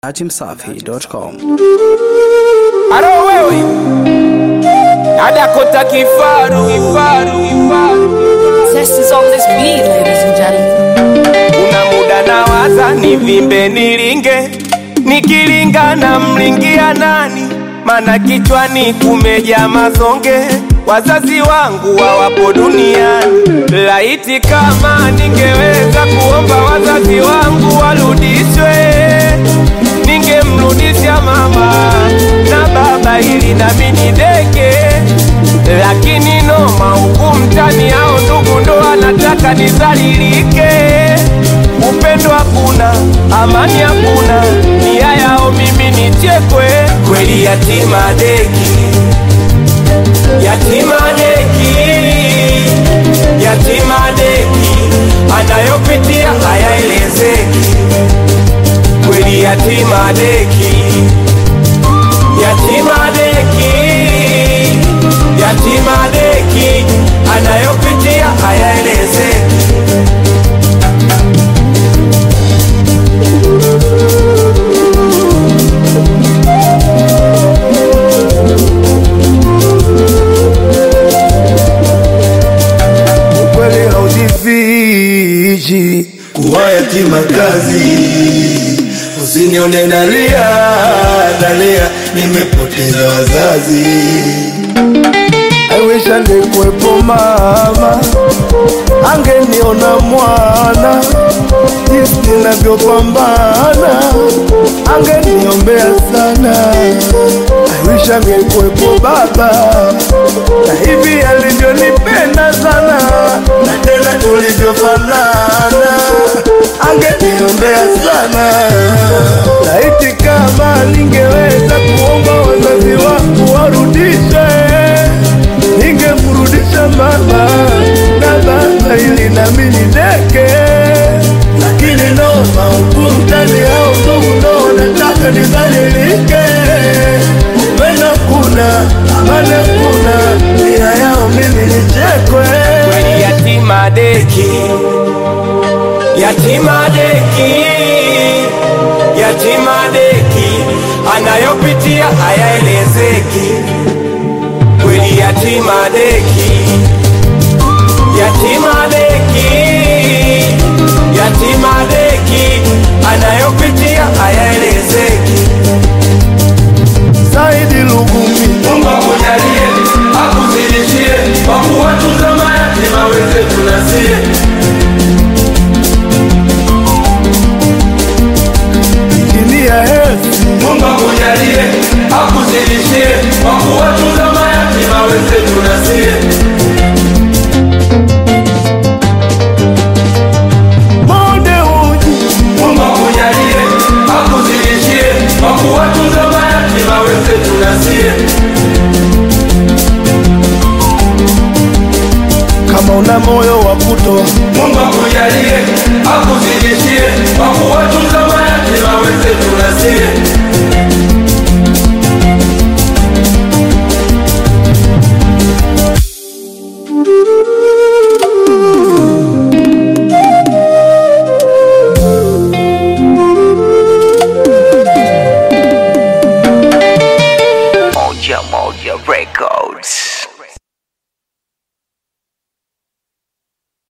Hachimsafi.com. Aro wewe Adakota kifaru kifaru kifaru Test is on this beat, ladies and gentlemen. Kuna muda nawaza nivimbe nilinge Nikilinga na mlingia nani Mana kichwani kumeja mazonge Wazazi wangu hawapo duniani Laiti kama ningeweza kuomba wazazi wangu warudishwe Ningemrudisha mama na baba ili nami nideke lakini noma huku mtani au ndugu ndo anataka nizalilike. Upendo hakuna, amani hakuna, nia yao mimi nichekwe. Kweli yatima deki, yatima deki, yatima deki, anayopitia hayaelezeki. Kweli yatima deki, yatima deki yatima deki anayopitia hayaelezeki. ukweli haujifichi kuwa yatima kazi. Usinione nalia nalia, nimepoteza wazazi. I wish angekuwepo mama, angeniona mwana jinsi ninavyopambana, angeniombea sana. I wish angekuwepo baba, na hivi alivyonipenda sana, na tena tulivyofanana, angeniombea sana. Laiti kama ningeweza kuomba wazazi wangu warudishe ningemrudisha mama na baba ili nami nideke, lakini noma huku mtani au ndugu ndo wanataka nidhalilike. Upendo kuna amani kuna, nia yao mimi nichekwe. Kweli yatima deki, yatima deki, yatima deki anayopitia hayaelezeki. Kweli yatima deki, yatima deki, yatima deki anayopitia